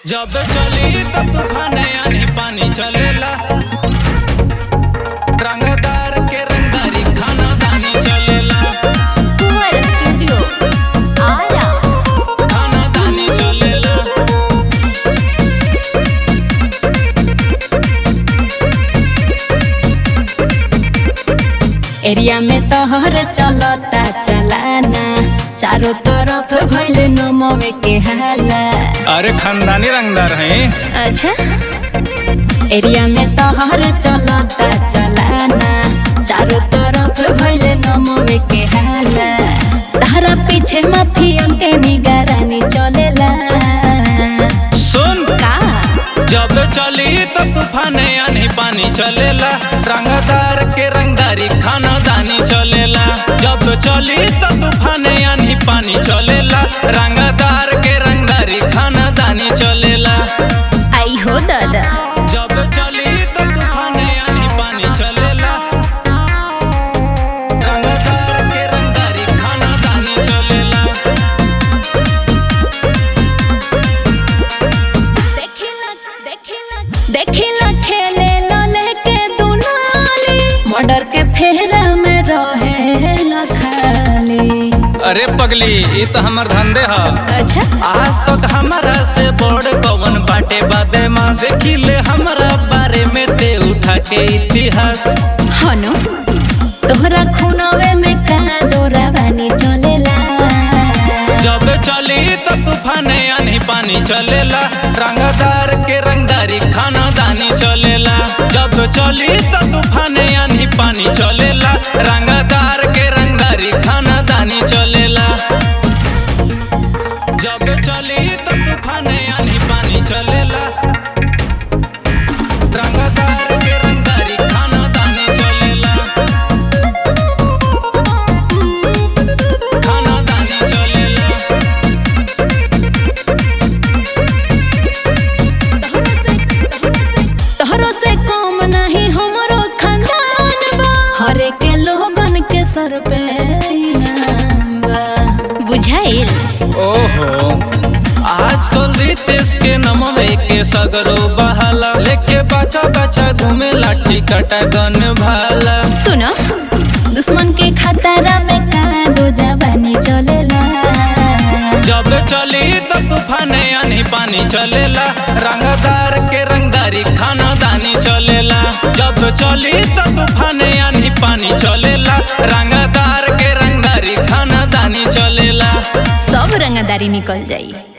जब चली तब तूफान आनी पानी चलेला रंगदार के रंगदारी खाना दानी चलेला कुंवर स्टूडियो आरा खाना दानी चलेला एरिया में तोहर चलता चलाना चारों तरफ भइल नमवे के हाला अरे खानदानी रंगदार हैं अच्छा एरिया में तोहर चलता चलाना चारों तरफ भइल नमवे के हाला तारा पीछे माफियन के निगरानी चलेला सुन का जब चली तब तूफान आनी पानी चलेला रंगदार के रंगदारी खाना दानी चलेला जब चली तब तूफान आनी पानी चलेला रंगदार के रंगदारी खाना दानी चलेला आई हो दादा जब चली तब तूफान आनी पानी चलेला रंगदार के रंगदारी खाना दानी चलेला देखिला खेले लले के दुनाली मर्डर के फेरा में रहे लखाली अरे पगली ये तो हमर धंधे ह अच्छा आज तक हमारा से बड़ कौन बाटे बादे माँ से खिले हमारा बारे में ते उठा के इतिहास हनु तोहरा खूनवे में का डोरा बानी चलेला जब चली तब तूफान आनी पानी चलेला रंगदार के रंगदारी खाना दानी चलेला जब चली तब तूफान आनी पानी चलेला रंगदार के रंगदारी खाना दानी चलेला जब चली तब तूफान आनी पानी चलेला रंगदार के रंगदारी खाना दानी चलेला खाना दानी चलेला तोहरो से कम नहीं हमरो खानदान बा हरे के लोगन के सर पे इनाम बा बुझाइल ओहो आजकल रितेश के नमवे के सगरो बहाला लेके बचा बचा घूमे लाठी कटा गन भाला सुनो दुश्मन के खतरा में का दो जवानी चलेला जब चली तब तूफान आनी पानी चलेला रंगदार के रंगदारी खाना दानी चलेला जब चली तब तूफान आनी पानी चलेला रंगदार के रंगदारी खाना दानी चलेला सब रंगदारी निकल जाई